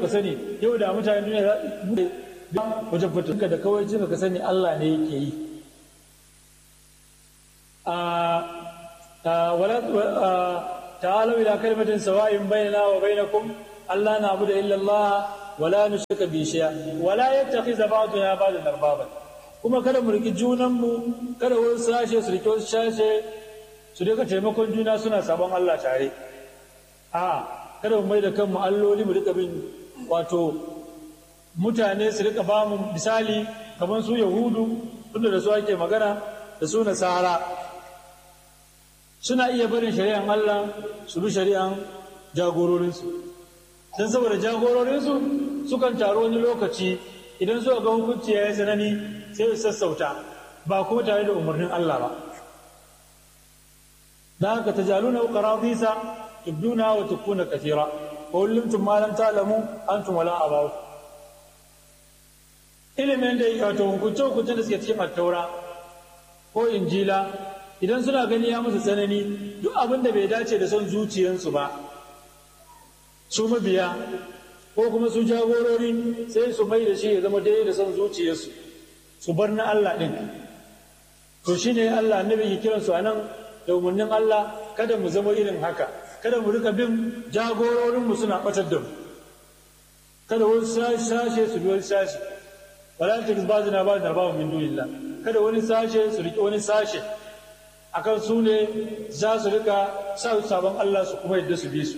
ka sani yau da mutanen duniya za wajen fitinka da kawai jin ka sani Allah ne yake yi ta'alau ila kalmatin sawa'in bainana wa bainakum Allah na abu da illallah wala nushrika bi shay'a wala yattakhiza ba'duna ba'dan arbaban kuma kada mu riki junan mu kada wani sashe su riki wasu sashe su rika taimakon juna suna sabon Allah tare a kada mu mai da kanmu alloli mu rika bin wato mutane su rika ba mu misali kamar su yahudu tunda da su ake magana da su nasara suna iya barin shari'an Allah su bi shari'an jagororinsu don saboda jagororinsu sukan taru wani lokaci idan suka ga hukunci ya yi tsanani sai su sassauta ba kuma tare da umarnin Allah ba da haka ta jaluna qaradisa tubduna wa tukuna kathira wa ullimtum ma lam ta'lamu antum wala abaw ilimin da wato hukunce hukuncen da suke cikin attaura ko injila idan suna gani ya musu tsanani duk abin da bai dace da son zuciyarsu ba su mabiya ko kuma su jagorori sai su mai da shi ya zama daidai da son zuciyarsu su bar na Allah ɗin to shi ne Allah annabi ke kiransu a nan da umarnin Allah kada mu zama irin haka kada mu rika bin jagororinmu suna ɓatar da mu kada wani sashe su bi wani sashe wala ta ba zina ba zina ba min dunillah kada wani sashe su riƙe wani sashe akan su ne za su rika sa sabon Allah su kuma yadda su bi su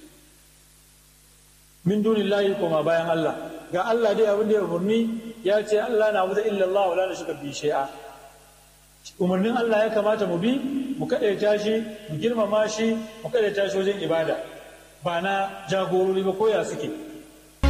min dunillahi kuma bayan Allah ga Allah dai abin da ya umarni ya ce Allah na wuta illallah wala nashka bi shay'a umarnin Allah ya kamata mu bi mu kadaita shi mu girmama shi mu kadaita shi wajen ibada ba na jagorori ba koya suke